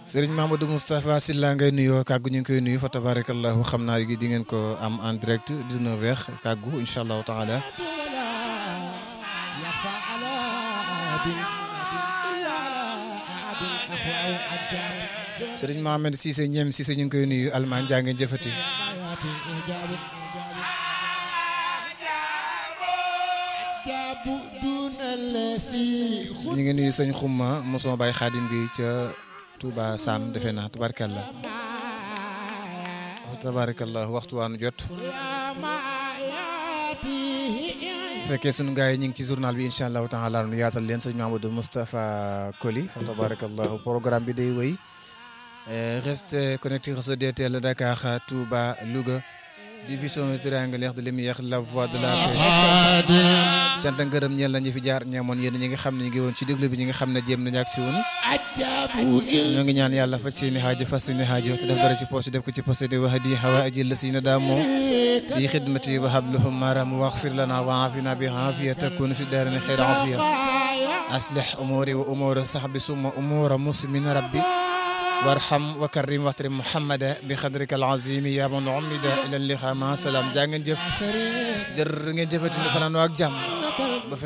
Sëriñ Mamadou Moustapha Sylla ngay nuyoo kàggu ñu ngi koy nuyu fa tabarakallahu xam naa gi di ngeen ko am en direct 19h kàggu incha allahu taala Sëriñ Mohamed Cissé ñeem Cissé ñu ngi koy nuyu Allemagne jaa ngeen jëfati ñu ngi nuyu sëñ xumma mosoo bay xaadim bi ca Touba Sam defe naa tabarkalla tabarakallah waxtu waanu jot fekkee sunu gars yi ñu ngi ci journal bi incha allahu taala nu yaatal leen sëñ Mamadou Moustapha Koli fa tabarakallahu programme bi day wéy reste connecté sur DTL Dakar Touba Louga division triangulaire de lumière la voix de la paix cant ngërëm ñeel na ñi fi jaar ñamoon yéen ñi nga xam ne ñu ngi woon ci déglu bi ñi nga xam ne jéem nañu ak si woon ñoo ngi ñaan yàlla faj seeni xaajo faj seeni xaajo te def dara ci poche def ko ci poche di wax di xawa aji la si na daamoo fi xidmati wa habluhum maram waxfir lana wa afina bi afiya takun fi daarini xeyra afiya aslih umuri wa umura sahbi summa umura muslimin rabbi warham wa karim waxtari muhammada bi xadrika alazimi ya man umida ila liqa ma salaam jaa ngeen jëf jër ngeen jëfati nu fanaan ak jàmm